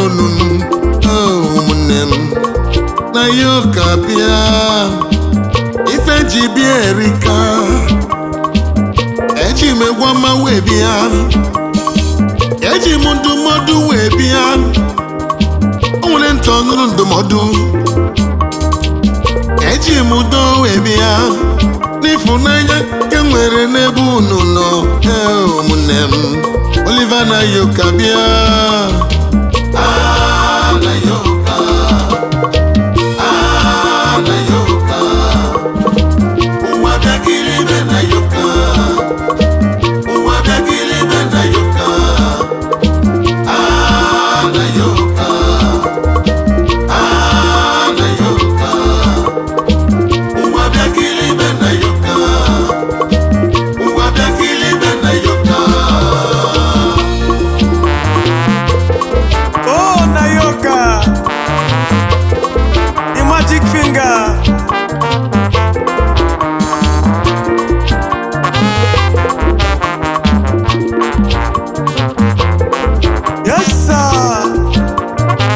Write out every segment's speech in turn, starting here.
n'onu m Oh, ụmụnne m na ya ụka bịa ife ji bịa erika eji m egwu ọma wee bịa eji m ndụmọdụ wee bịa o nwere ntị ọnụrụ ndụmọdụ eji m udo wee bịa n'ịfụnanya nke m nwere n'ebe unu nọ Ee, ụmụnne m Oliver na yoka bịa Ah, na yoka. Ah, na yoka. Ụwa bịakiri ibe na yoka. Ụwa bịakiri ibe na yoka. Ah, na yoka. Ah, na yoka. Ụwa bịakiri ibe na yoka. Ụwa bịakiri ibe na yoka. Oh, Nayoka! The magic finger! Yes, sir!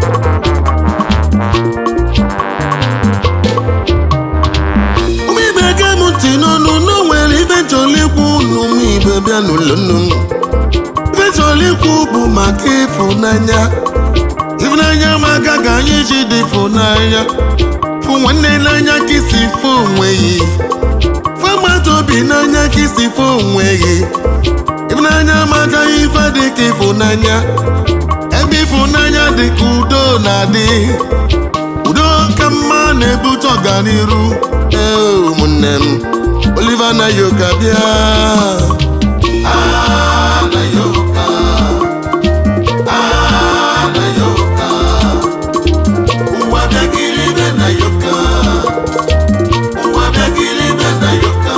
ụmụ ibe ge m ntị n'ọnụ na o nwere ife chọrọ ikwu unu ụmụ ibe bịa n'ụlọ nnu m ife chọrọ ikwu bụ maka ịfụnanya ịfụnanya maka ka anyị ji dị ịfụnanya fụ nwanne n'anya ka isi fụ onwe gị fụ mmadụ obi n'anya ka isi fụ onwe gị ịfụnanya maka ife dị ka ịfụnanya ebe ịfụnanya dị ka udo na-adị udo ka mma na-ebute ọganiru ee ụmụnne m Oliver na yoka bịa Ah, na yoka. Ah, na yoka. Ụwa bịakiri ibe na yoka. Ụwa bịakiri ibe na yoka.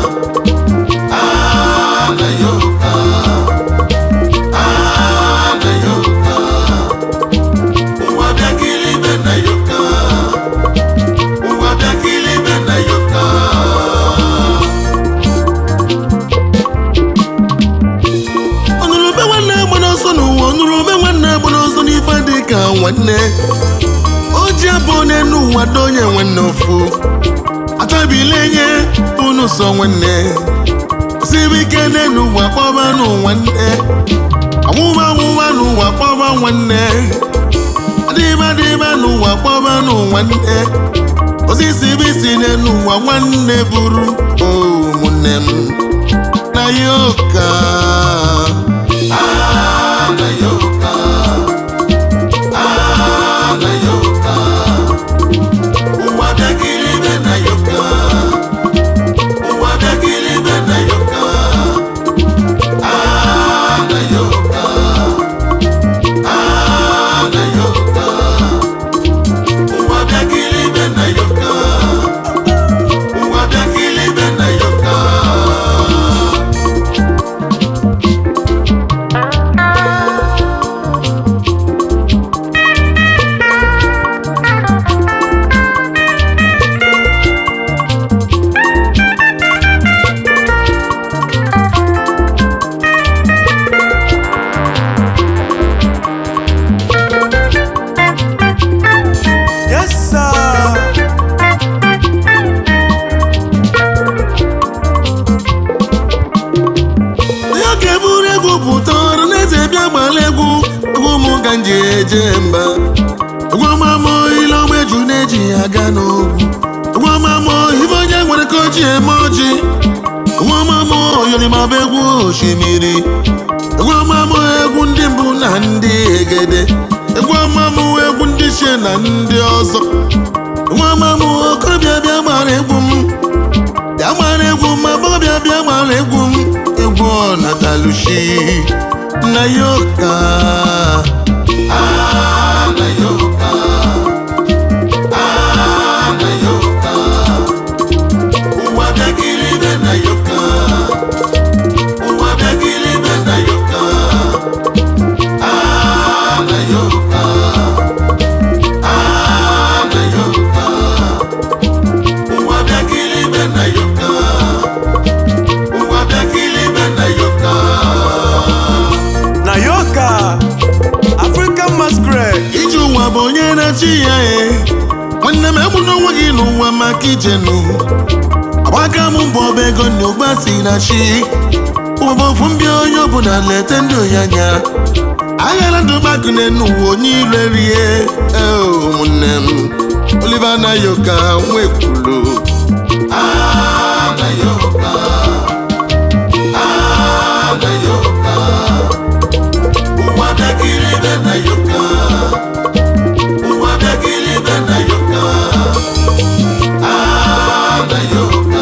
Ah, na yoka. Ah, na yoka. Ụwa bịakiri ibe na yoka. Ụwa bịakiri ibe na yoka. Ọnụrụbe nwanne gbara ọsọ n'ụwa ọnụrụbe nwanne gbara ọsọ n'ife dị ka nwanne o ji abụ n'elu ụwa donye nwanne ofu atabile nye unu so nwanne siri ike n'elu ụwa kpọba n'ụwa nne ọnwụwa ọnwụwa n'ụwa kpọba nwanne adịba adịba n'ụwa kpọba n'ụwa nne osisi bisi n'elu ụwa nwanne buru o ụmụnne m na yoka Ah, na yoka. Ah, na yoka. Ụwa bịakiri ibe na yoka. Ụwa bịakiri ibe na yoka. Ah, na yoka. Ah, na yoka. Ụwa bịakiri ibe na yoka. Ụwa bịakiri ibe na yoka. Yes, sir! ya ka eburu egwu pụta ọrụ n'eze bịa gbara egwu egwu ụmụ ka nji eje mba egwu ọmamụ ile ọma eju na-eji ya aga n'ogwu egwu ọmamụ ibe onye nwere ka o ji eme ọjị egwu ọmamụ oyolimaba egwu osimiri egwu ọmamụ egwu ndị mbụ na ndị egede egwu ọmamụ egwu ndị chie na ndị ọzọ egwu ọmamụ okorobịa bịa gbara egwu m bịa gbara egwu m agbọghọbịa bịa gbara egwu m egwu ọnatalushi na yoka Ah, na yoka. Ah, na yoka. Ụwa bịakiri ibe na yoka. Ụwa bịakiri ibe na yoka. Ah, na yoka. Ah, na yoka. Ụwa bịakiri ibe na yoka. Ụwa bịakiri ibe na yoka. Nayoka! African na chi ya e nwanne m egbuna onwe gị n'ụwa maka ijenu agbaga m mbọ ọba ego na ụgba si na chi ụbọfụ mbịa onye ọbụla leta ndị oyi anya aghara ndụ gbagune n'ụwa onye ire rie ee, ụmụnne m Oliver Nayoka nwekwuru Ah, Nayoka. Ah, Nayoka. Ụwa bịakiri be Nayoka. Ụwa bịakiri be Nayoka. Ah, Nayoka.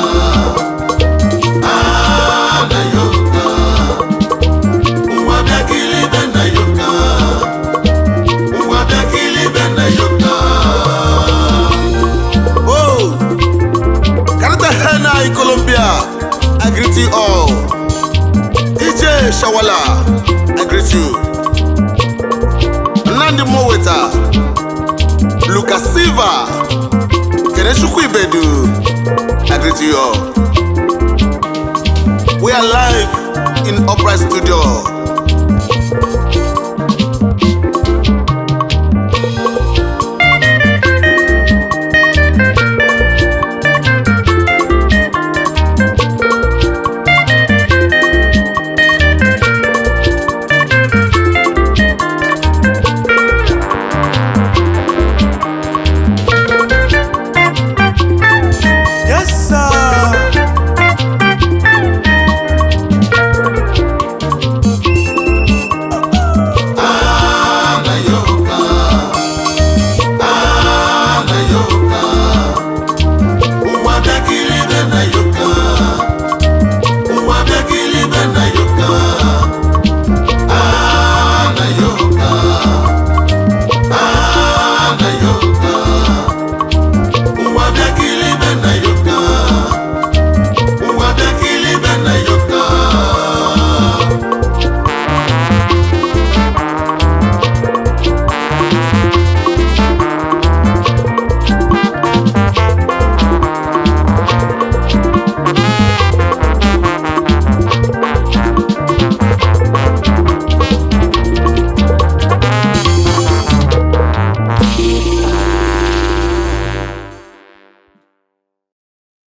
Ah, Nayoka. Ụwa bịakiri be Nayoka. Ụwa bịakiri be Nayoka. Oh! Karata Henai Colombia, I greet you all. DJ Shawala, I greet you. Nandi Moweta, Lucas Silva, Keneshukwu Ibedu, I greet you all. We are live in Upright Studio.